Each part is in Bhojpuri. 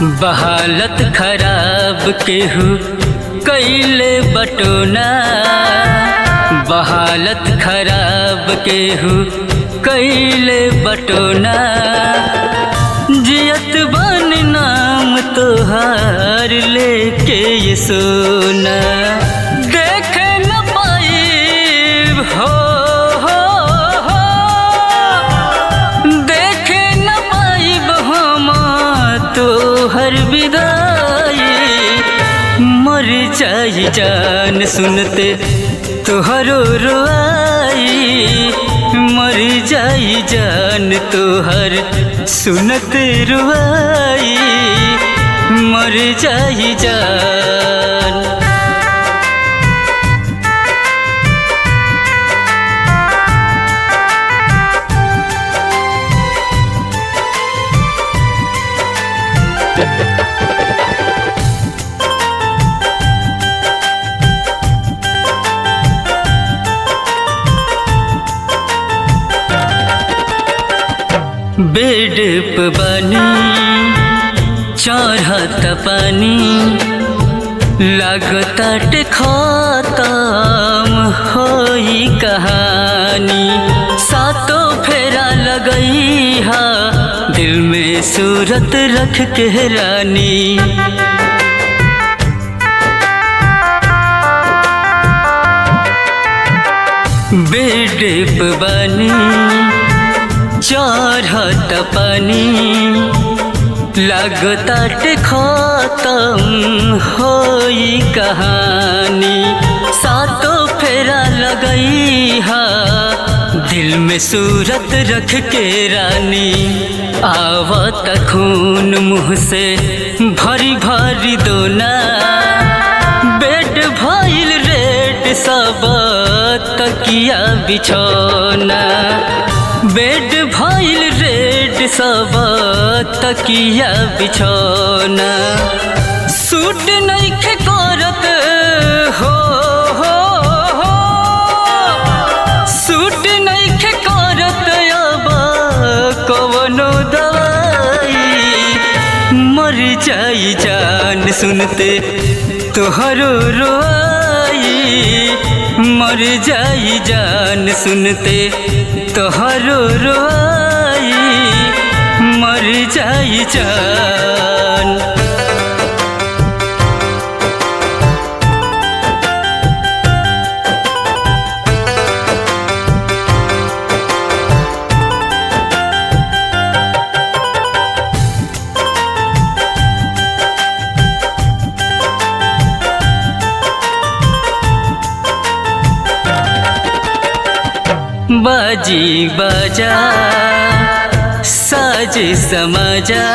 बहालत खराब केहू कैले बटोना बहालत खराब केहू कैले बटोना जियत बन नाम तोहार लेके ये सोना देख न पाई हो हो हो देख न पाई हम तोहर विदाई मर जाई जान सुनते तोहरो रोआई मर जाई जान तोहर सुनते रुआई मर जाई जान बेड पे बनी चढ़त पानी लागताट खत्म होई कहानी सातों फेरा लगई हा दिल में सूरत रख के रानी बेड पे बनी चढ़त पानी लागताट खत्म होई कहानी सातों फेरा लगई हा दिल में सूरत रख के रानी आवत खून मुँह से भरी भरी दोना बेड भइल रेड सब तकिया बिछौना बेड भइल रेड सब तकिया बिछौना सूट नइखे करत हो हो हो सूट नइखे करत अब कवनो दवाई मर जाई जान सुनते तोहरो रोआई मर जाई जान सुनते तोहरो रोआई मर जाई जान बाजी बाजा साज समझा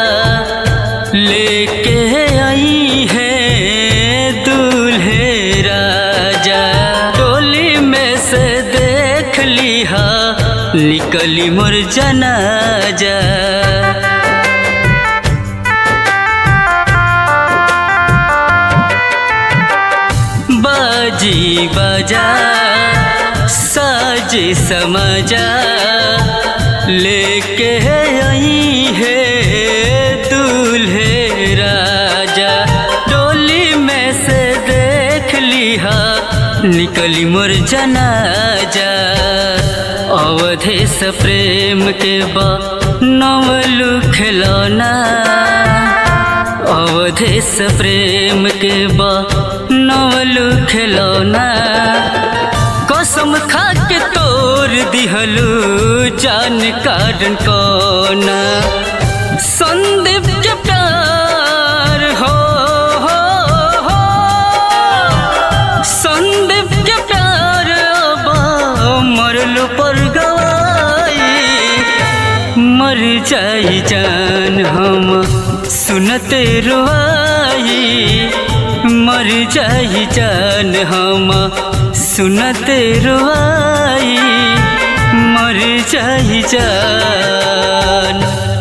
लेके आई है दूल्हे राजा टोली में से देख लिहा निकली मोर जनाजा बाजी बाजा साज समझा लेके आई है दूल्हे राजा डोली में से देख लिहा निकली मोर जनाजा अवधेश प्रेम के बा नवलू खिलौना अवधेश प्रेम के बा नवलू खिलौना कसम खा के तोड़ दिहलू जान कारण कोना संदीप के प्यार हो हो हो संदीप के प्यार अब मरलो पर गवाई मर जाई जान हम सुनते रुआई मर जाई जान हम सुनते रुआई मर जाई जान